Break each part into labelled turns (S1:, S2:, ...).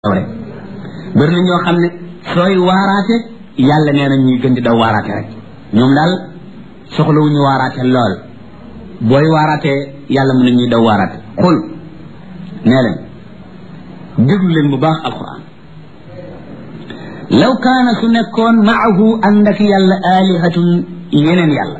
S1: rek bëri na ñoo xam ne sooy waaraate yàlla nee na ñuy gën di daw waaraate rek ñoom daal soxlawuñu waaraate lool booy waaraatee yàlla mën na ñuy daw waaraate xul nee leen déglu leen bu baax alquran law kaana su nekkoon maahu ànd ak yàlla alihatun yeneen yàlla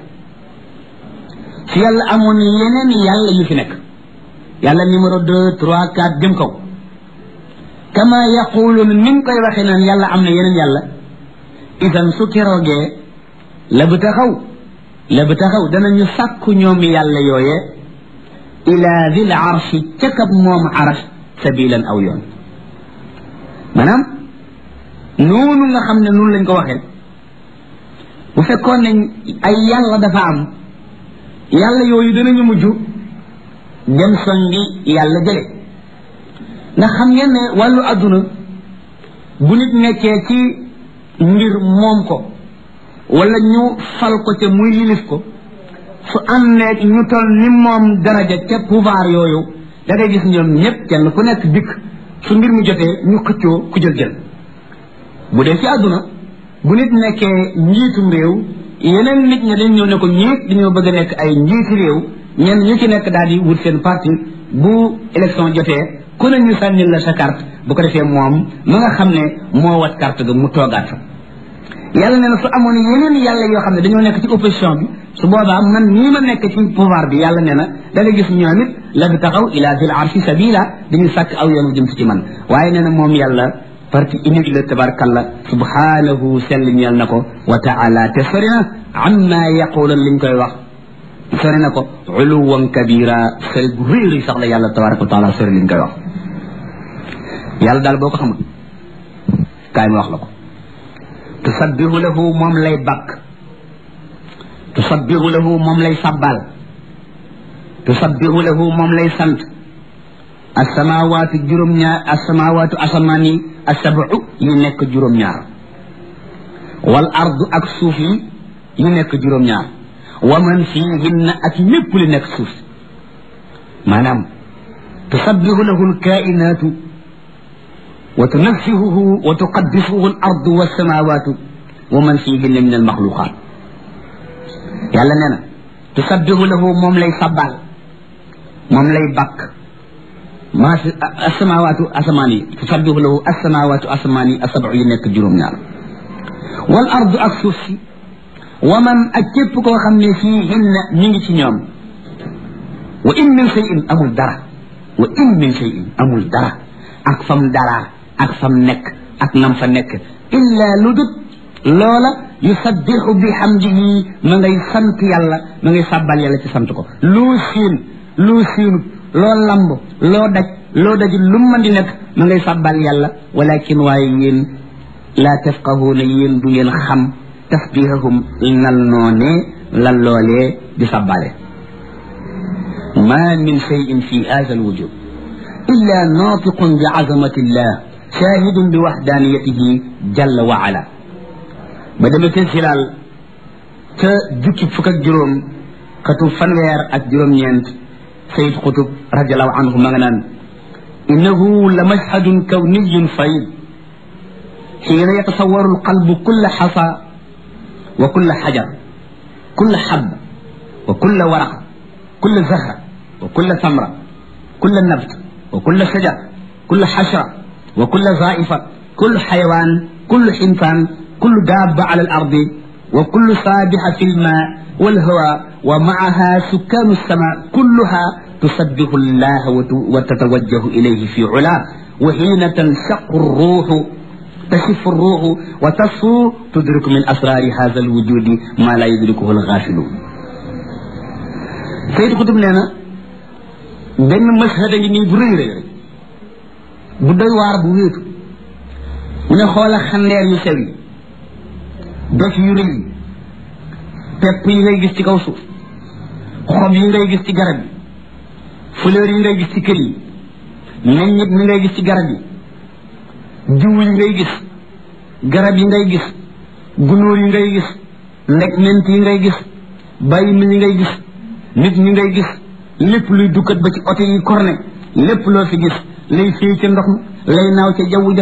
S1: su yàlla amoon yeneen yàlla yu fi nekk yàlla numéro deux trois quatre jëm kaw kama yaquluun ni nga koy waxee naan yàlla am na yeneen yàlla idan su keroogee la bu taxaw la bu taxaw danañu sàkku ñoom yàlla yooye ila dil arshi ca kab moom arash sabilan aw yoon maanaam noonu nga xam ne noonu lañ ko waxee bu fekkoon ne ay yàlla dafa am yàlla yooyu danañu mujj dem songi yàlla jële ndax xam ngeen ne wàllu adduna bu nit nekkee ci mbir moom ko wala ñu fal ko ca muy yilif ko su àndeeg ñu toll ni moom daraja ca pouvoir yooyu da ngay gis ñoom ñëpp kenn ku nekk dikk su mbir mi jotee ñu xëccoo ku jël jël bu dee ci àdduna bu nit nekkee njiitum réew yeneen nit ña dañ ñëw ne ko ñiit dañoo bëgg a nekk ay njiiti réew ñenn ñu ci nekk daal di wut seen parti bu élection jotee ku ne ñu sànnil la sa carte bu ko defee moom ma nga xam ne moo wat carte ga mu toogaat fa yàlla nee na su amoon yeneen yàlla yoo xam ne dañoo nekk ci opposition bi su boobaa man nii ma nekk ci pouvoir bi yàlla nee na da nga gis ñoom it la bi taxaw ila zil arshi sabila dañu sàkk aw yoonu jëm si ci man waaye nee na moom yàlla parti unique la tabarkalla subhanahu sell ñeel na ko wa taala te sori na amma yaqulan liñ koy wax sori na ko uluwan kabira sori gu réeri sax la yàlla tabaraka wa taala sori liñ koy wax yàlla daal boo ko xamul kaay ma wax la ko tusabbihu lahu moom lay bakk tusabbihu lahu moom lay sabbal tusabbihu lahu moom lay sant asamawaatu juróom-ñaar asamawaatu asamaan yi asabu yi nekk juróom-ñaar wal ardu ak suuf yi yi nekk juróom-ñaar wa man fiihinna ak lépp li nekk suuf maanaam tusabbihu lahu alkainaatu wa tunaffihuhu wa tuqaddisuhu al ardu wassamawatu wa man fihinna min al maxluqat yàlla nee na tusabbihu lahu moom lay sabbal moom lay bakk maa si asamawaatu asamaan yi tusabbihu lahu asamawaatu asamaan yi asabu yi nekk juróom-ñaar wal ardu ak suuf si wa man ak képp koo xam ne fihinna mi ngi ci ñoom wa in min shay'in amul dara wa in min shay'in amul dara ak fam dara ak fam nekk ak nam fa nekk illa lu dut loola yusabbixu bi hamdihi ma ngay sant yàlla ma ngay sàbbal yàlla ci sant ko loo siin loo siinut loo lamb loo daj loo daj lu mën di nekk ma ngay sàbbal yàlla walakin waaye yéen laa tafqahuuna yéen du ngeen xam tasbihahum nal noonee lan loolee di sàbbale ma min cheyin fi hada alwujud illa naatiqun bi azamati llah shahidun bi waxdaaniyatihi jalla wa ala ba demee ca silaal ca jukki fukk ak juróom xatu fanweer ak juróom-ñeent sayid xutub radiallahu anhu ma nga naan innahu la mashhadun kawniyun fayd xiina yatasawaru alqalbu kulla xasa wa kulla xajar kulla xab wa kulla waraq kulla zahra wa kulla samra kulla nabt wa kulla shajar kulla xashra wa kulla zaifa kullu xayawaan kullu xintaan kullu daaba ala al ardi wa kullu saabixa fi lma walhawa wa maaha sukkaanu sama kulluha tusabbihu llaha wa tatawajjahu ilayhi fi ula wa xiina tanshaqu ruuxu tashifu ruuxu wa tasfu tudriku min asraari hada alwujudi ma la yudrikuhu algaafiluun Sayid Xutub nee na benn mashhad a ngi nii bu rëy rëy bu doy waar bu wéetu mu ne xoola xandeer yu sew yi dof yu rëy yi pepp yi ngay gis ci kaw suuf xob yi ngay gis ci garab yi fleur yi ngay gis ci kër yi meññit mi ngay gis ci garab yi jiw yi ngay gis garab yi ngay gis gunóor yi ngay gis ndeg ment yi ngay gis bàyyi mi yi ngay gis nit ñi ngay gis lépp luy dukkat ba ci oto yi korne lépp loo fi gis lay fii ca ndox mi lay naaw ca jaww ja